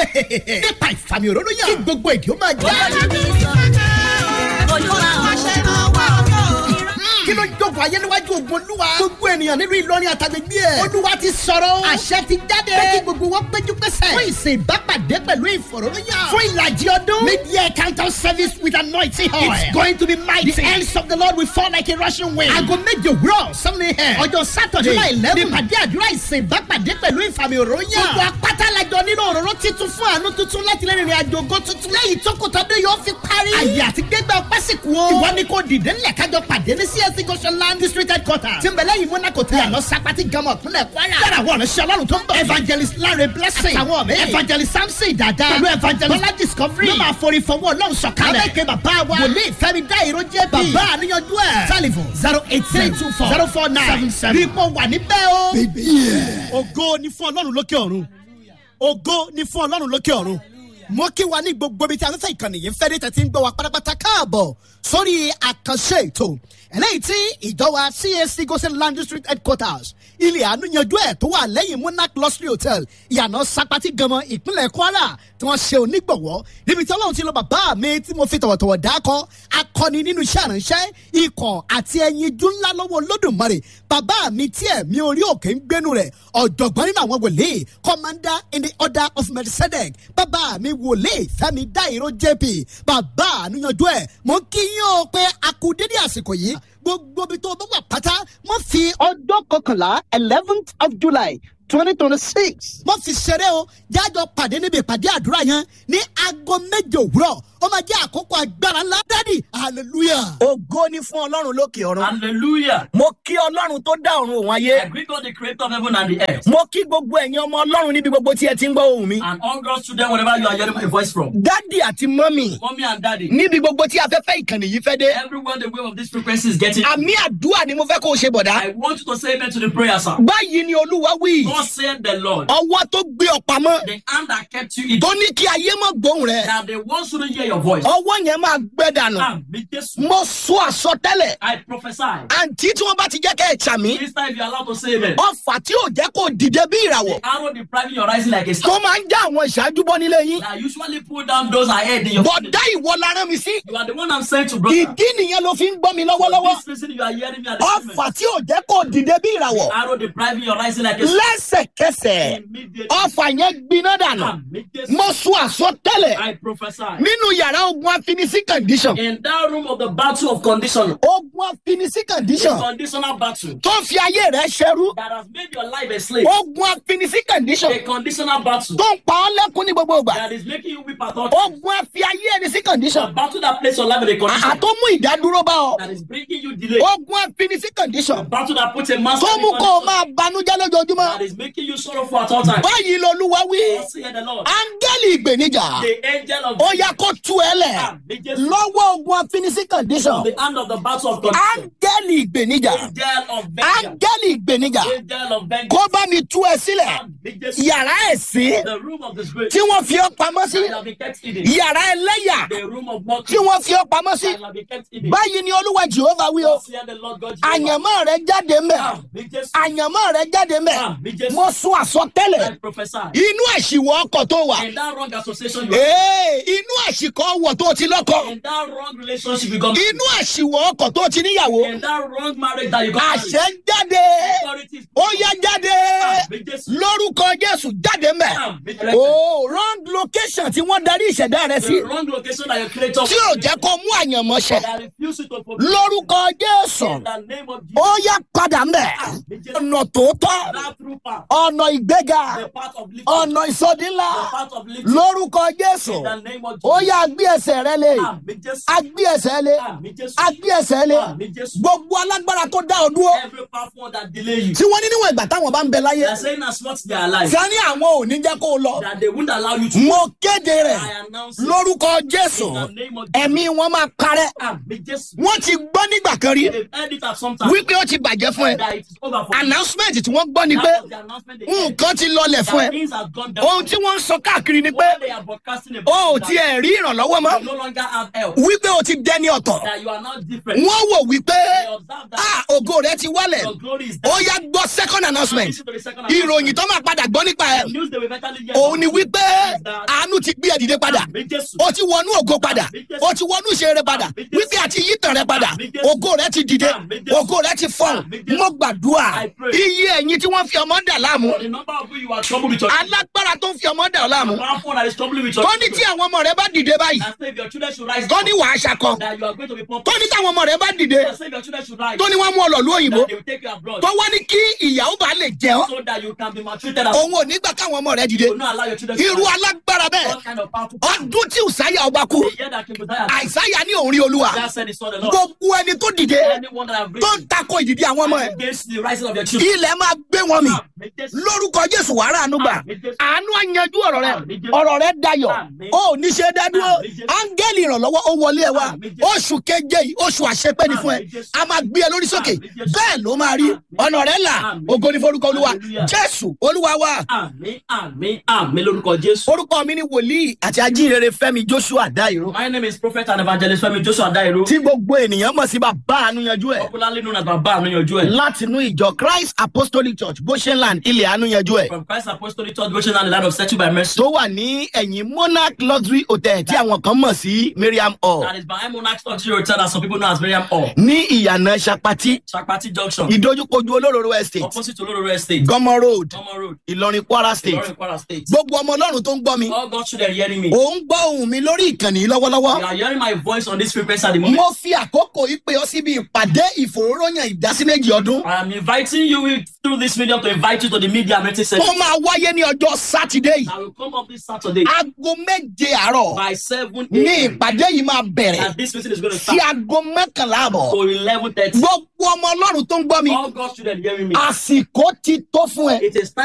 nípa ìfàmì òróró yàn kí gbogbo èdè ó máa já. kí ló jókòó ayé níwájú ogun olúwa. gbogbo ènìyàn nínú ìlọrin àtàgbègbè ẹ̀. olúwa ti sọ̀rọ̀. àṣẹ ti jáde. pé kí gbogbo wọn péjú pésẹ̀. fún ìsìn ìbápàdé pẹ̀lú ìfọ̀rọ̀lóyàn. fún ìlàjì ọdún. mid-year counter service with anointing oil. it's going to be mighty. the hands of the lord will fall like a rushing wind. aago méje òwúrọ̀ seven a.m. ọjọ́ saturday july eleven. ní pàdé àdúrà ìsìn ìbápàdé pẹ̀lú ìfàmì òróyàn. gbogbo apáta lajọ nínú òróró titun fún àánú tuntun láti lè rìnrìn àjò ògo tuntun. lẹ́yìn tó kò tọ́dún yóò fi parí. àyè àti gbẹgbẹ ọpẹ́ sì kú o. ìwọ ni kò dìde ńlẹ̀ kájọ pàdé ní csc goshenland district headquarters. tí ń bẹ lẹ́yìn monaco tẹ̀. yàrá sapati gamọ̀ kúnlẹ̀ kwara. yàrá àwọn ọ̀nà ọlọ́run tó ń bọ̀. evangelist lare blessing. àtàwọn mi. evangelist samson dada. pẹ̀lú evangelist bọ́lá discovery. ló máa forí fọwọ́ ọlọ́run sọ̀kalẹ̀. abẹ́kẹ́ bàbá wa. wòlíì fẹ́mi dá ìró jẹ́ bí. bàbá àníyànjú ẹ̀. telephone zero eight three two four zero four nine seven seven. ipò wà níbẹ̀ o. ògo ni fún ọlọ́run lókè ọ̀run ògo ni fún ọlọ́run lókè ọ̀run mo kí wa ní gbogbo ibi tí afẹ́fẹ́ ìkànnì yìí ń fẹ́ dé tẹ̀sí ń gbọ́ wa pátápátá káàbọ̀ sórí àkànṣe ètò eléyìí tí ìjọba csc gosen land district headquarters ilé àánú yanjú ẹ̀ tó wà lẹ́yìn monarch luxury hotel ìyànà sapati ganmọ ìpínlẹ̀ kwara tí wọ́n ṣe onígbọ̀wọ́ níbi tí ọlọ́run ti lọ bàbá mi tí mo fi tọ̀wọ̀tọ̀wọ̀ dákọ́ akọni nínú iṣẹ́ àránṣẹ́ ikọ̀ àti ẹyinjú ńlá lọ́wọ́ olódùmarè bàbá mi tí ẹ̀mí orí òkè ń gbénu rẹ̀ ọ̀jọ̀gbọ́n nínú àwọn wòlíì commander in the order of melchizedek bàbá mi wòlíì fẹ́mi dáìró jp bàbá àníyànjú ẹ̀ mo kí yín o pé a kú dédé àsìkò yìí gbogbo ibi tó bá wà pátá wọ́n fi ọjọ́ kọkànlá eleventh of july twenty twenty six. wọ́n fi ṣeré o jájọ pàdé níbi ìpàdé àdúrà yẹn ní aago méje òwúrọ̀ ó máa jẹ́ àkókò agbára ńlá dádì hallelujah. ògo ni fún ọlọ́run lókè ọ̀run. Hallelujah. mo kí ọlọ́run tó dá ọ̀run òun I ayé. greet God, the creator of heaven and the earth. mo kí gbogbo ẹ̀yin ọmọ ọlọ́run níbi gbogbo tí ẹ ti ń gbọ́ ohùn mi. And all God's children, wherever you are hearing my voice from. dádì àti mọ́mì Mommy and daddy. níbi gbogbo tí afẹ́fẹ́ ìkànnì yìí fẹ́ dé. Everyone, the wave of this frequency is getting. àmì àdúrà ni mo fẹ́ kó o ṣe bọ̀dá. I want you to say amen to the prayer, sir. báyìí ni olúwa wí. God said the Lord. ọwọ́ tó gbé ọ pamọ́. The hand that kept you in. tó ní kí ayé mọ̀ gbóhùn rẹ̀. That the ones who don't hear your voice. ọwọ́ yẹn máa gbẹ dànù. Amen. Jesus. mo sọ àsọtẹ́lẹ̀. I prophesy. àǹtí tí wọ́n bá ti jẹ́ kẹ́ ẹ̀ ṣàmì. This time, if you're allowed to say amen. ọfà tí ò jẹ́ kó dìde bí ìràwọ̀. Arrow depriving your rising like a tó star. máa ń já àwọn ìṣáájú bọ́ nílé yín. That usually pull down those ahead in your bọ̀dá ìwọ la rán mi sí. You are the one I'm saying to brother. ìdí nìyẹn ló fi ń gbọ́ mi For lọ́wọ́lọ́wọ́. this reason, you are hearing me at the moment. ọfà tí ò jẹ́ kó dìde bí ìràwọ̀. Arrow depriving your rising like a star. lẹ́sẹ̀kẹsẹ̀ Immediately. ọfà yẹn gbiná dànù. Amen. Jesus. mo sọ àsọtẹ́lẹ̀ I prophesy. nínú yàrá ogun afinisí condition. In that room of the battle of condition, ogun afinisí the condition conditional battle tó fi ayé rẹ̀ ṣerú. that has made your life a slave, ogun afinisí condition a conditional battle tó ń pa ọ́ lẹ́kún ní gbogbo ìgbà. that is making you weep at all times, ogun afi ayé ẹni sí a condition. battle that places your life in a condition àtó mú ìdádúró bá ọ. that is bringing you delay, ogun afinisí a condition battle that puts a master tó in mú kó o condition máa banújẹ́ lójoojúmọ́. that is making you sorrowful at all times. báyìí lolúwa wí. Thus saith the Lord, áńgẹ́lì ìgbènijà the angel of ó yá kó tú ẹ lẹ̀ Amen. Jesus, lọ́wọ́ ogun afinisí condition. the hand of the battle of condition, áńgẹ́lì ìgbènijà angel of vengeance, áńgẹ́lì ìgbènijà angel of vengeance, kó bá mi tú ẹ sílẹ̀ Amen. Jesus, yàrá ẹ̀sìn the room of disgrace, tí wọ́n fi ọ́ pamọ́ sí that have been kept hidden, yàrá ẹlẹ́yà the room of tí mockery, wọ́n fi ọ́ pamọ́ sí that have been kept hidden. báyìí ni olúwa jehova wí o Thus saith the Lord God Jehovah. àyànmọ́ rẹ jáde mẹ́ Amen. Jesus, àyànmọ́ rẹ jáde mẹ́ Amen. Jesus, mo sún àsọtẹ́lẹ̀ I prophesy. inú àṣìwọ̀ ọkọ̀ tó wà In that wrong association you are ee inú àṣìkọ́ ọwọ̀ tó ti lọ́kọ̀ in that wrong relationship you got inú àṣìwọ̀ ọkọ̀ tó ti níyàwó in that wrong marriage that you got àṣẹ ń jáde authorities ó yá jáde Amen. Jesus, lórúkọ jésù jáde mẹ́ Amen. o wrong location tí wọ́n darí ìṣẹ̀dá rẹ sí the wrong location that your creator tí ò jẹ́ kó mú àyànmọ́ṣẹ́ that refuse you to fulfill lórúkọ jésù in the name of ó Jesus yá padà mẹ́ Amen. Jesus, ọ̀nà tòótọ́ that true path ọ̀nà ìgbéga the path of lifting ọ̀nà ìsọdínlá the path of lifting lórúkọ jésù in the name of ó Jesus yá gbé ẹsẹ̀ rẹ lé Amen. Jesus agbé ẹsẹ̀ lé Amen. Jesus agbé ẹsẹ̀ lé Amen. Jesus gbogbo alágbára tó dá ọ dúró every powerful one that delay you tí wọ́n ní níwọ̀n ìgbà táwọn bá ń bẹ láyé they are saying as much they are alive tí a ní àwọn ò ní jẹ́ kó o lọ that they won't allow you to mo kéde rẹ̀ I announce it lórúkọ jésù in the name of Jesus ẹ̀mí wọn máa parẹ́ Amen. Jesus wọ́n ti gbọ́ nígbà kan rí they've heard it at some time wípé ó ti bàjẹ́ fún ẹ that it is over for you. announcement tí wọ́n gbọ́ ni pé That was the announcement they heard. nǹkan ti lọlẹ̀ fún ẹ That things have gone down. ohun tí wọ́n ń sọ káàkiri ni pé What they are broadcasting about o ò is that tiẹ̀ rí ìrànlọ́wọ́ mọ́ you no longer have help. wípé o ti dẹni ọ̀tọ̀ That you are not different. wọ́n wò wípé They observe that ah ògo rẹ ti wálẹ̀ your glory is ó down. yá gbọ́ second announcement Listen to the second ìròyìn announcement. tó máa padà gbọ́ nípa ẹ̀ The news they will eventually get òun ni out wípé is that àánú ti gbé ẹ dìde padà Àmì Jésù. o ti wọnú ògo padà o ti wọnú ìṣeré padà wípé àti yítan rẹ padà ògo rẹ ti dìde ògo rẹ ti fọhùn mo gbàdúrà iye ẹ̀yin tí wọ́n fi ọmọ dà láàmú For the number of you you are troubled with your alágbára tó ń fi ọmọ dà ọ́ láàmú The powerful that is troubling with your tó ní tí children. àwọn ọmọ rẹ bá dìde báyìí And say if your children should rise tó up, ní wàá ṣakọ that you are going to be tó pumped. ní táwọn ọmọ rẹ bá dìde And say if your children should rise, tó ní wọ́n mú ọ lọ lú òyìnbó that they will take you abroad. tó wá ní kí ìyàwó bá lè jẹ ọ́ So that you can be maltreated as òun ò ní gbà káwọn ọmọ rẹ dìde You will not allow your children to irú rise. alágbára bẹ́ẹ̀ What kind of powerful person? ọdún tí ùsáyà ọba kú The year that King Uzziah died, àìsáyà ní òun rí olúwa Isaiah said he saw the Lord. gbogbo ẹni tó dìde Anyone that have tó ń risen takò ìdìdí àwọn ọmọ ẹ against the rising of your children. ilẹ̀ máa gbé wọn mì Àmì Jésù. lórúkọ jésù wàrà àánú gbà Àmì Jésù. àánú àyanjú ọ̀rọ̀ rẹ Àmì Jésù. ọ̀rọ̀ rẹ dayọ̀ Àmì. ó ní ṣe dádúró Àmì Jésù. áńgẹ́lì ìrànlọ́wọ́ ó wọlé ẹ wá Àmì Jésù. oṣù keje yìí oṣù àṣepẹ́ ni fún ẹ Àmì Jésù. a máa gbé ẹ lórí sókè Àmì Jésù. bẹ́ẹ̀ ló máa rí Àmì. ọ̀nà rẹ là Àmì. ògo ní forúkọ olúwa Hallelujah. jésù olúwa wa Àmì àmì àmì lórúkọ Jésù. orúkọ mi ni wòlíì àti ajínrere fẹ́mi joshua dairo My name is Prophet and Evangelist Femi Joshua Dairo. tí gbogbo ènìyàn mọ̀ sí bàbá àánú yanjú ẹ̀ Popularly known as Baba Anuyanju ẹ̀. látinú ìjọ christ apostolic church goshenland ilẹ̀ àánú yanjú ẹ̀ From Christ Apostolic Church, Goshen and the land of Settled by Mercy. tó wà ní ẹ̀yìn monarch luxury hotel tí àwọn kan mọ̀ sí miriam hall That is behind Monarch Luxury Hotel that some people know as Miriam Hall. ní ìyànà sapati Chapati Junction. ìdójúkojú olóróró estate Opposite to Oloro Estate. gọmọ road Gomo Road. ìlọrin kwara state Ilorin Kwara State. gbogbo ọmọ ọlọ́run tó ń gbọ́ mi All God's children hearing me. ò ń gbọ́ ohùn mi lórí ìkànnì yìí You lọ́wọ́lọ́wọ́ are hearing my voice on this frequency at the moment. mo fi àkókò yìí pé ọ síbi ìpàdé ìfòróróyàn ìdásíméjì ọdún I am inviting you with- through this medium to invite you to the media meeting tó session. máa wáyé ní ọjọ́ sátidé yìí I will come up this Saturday aago méje àárọ̀ by 7 ní a.m. ìpàdé yìí máa bẹ̀rẹ̀ And this meeting is going to sí start aago mọ́kànlá àbọ̀ to 11.30. gbogbo ọmọ ọlọ́run tó ń gbọ́ mi All God's children hearing me. àsìkò ti tó fún ẹ It is time